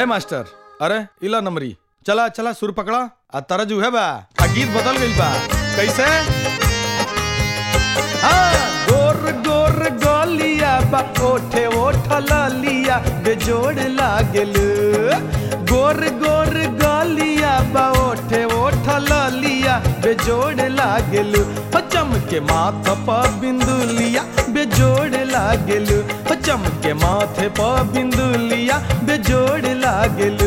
ए master अरे इला नमरी चला चला सुर पकड़ा आ तरजू है बा आ गीत बदल गइल बा कैसे हाँ, गोर गोर गोलिया बा ओठे ओठ लिया बेजोड़ लागल गोर गोर गोलिया बा ओठे ओठ लिया बेजोड़ लागल हो चमके माथ प बिंदुलिया बेजोड़ लागल हो चमके माथे प बिंदुलिया बेजोड़ लागल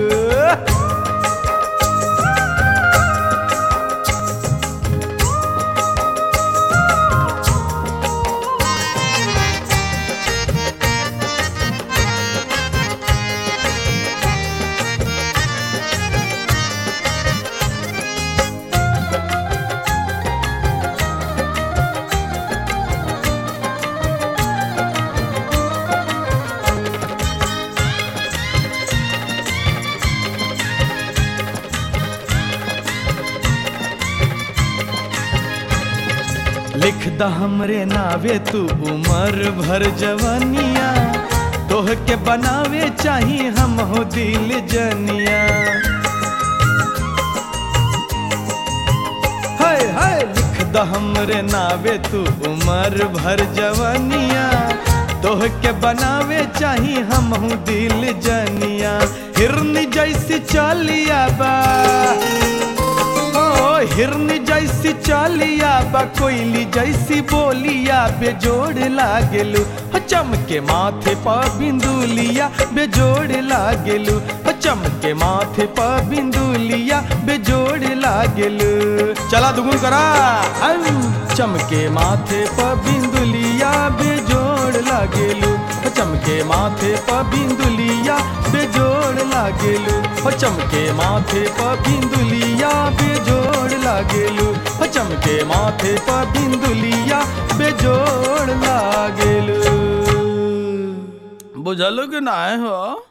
लिख द हमरे नावे तू उमर भर जवानिया तोह के बनावे चाही हम हो दिल जनिया हाय हाय लिख द हमरे नावे तू उमर भर जवानिया तोह के बनावे चाही हम हो दिल जनिया हिरनी जैसी चालिया बा ओ हिरनी जैसी चालिया बा कोयली जैसी बोलिया बेजोड़ लागेलू हो चमके माथे पा बिंदुलिया बेजोड़ लागेलू हो चमके माथे पा बिंदुलिया बेजोड़ लागेलू चला दुगुन करा अम, चमके माथे पा बिंदुलिया बेजोड़ लागेलू हो चमके माथे पा बिंदुलिया बेजोड़ लागेलू हो चमके माथे पा बिंदुलिया बेजोड़ लागेलू हो चमके माथे पा बिंदुलिया बेजोड़ लागेलू बुझलो कि ना हो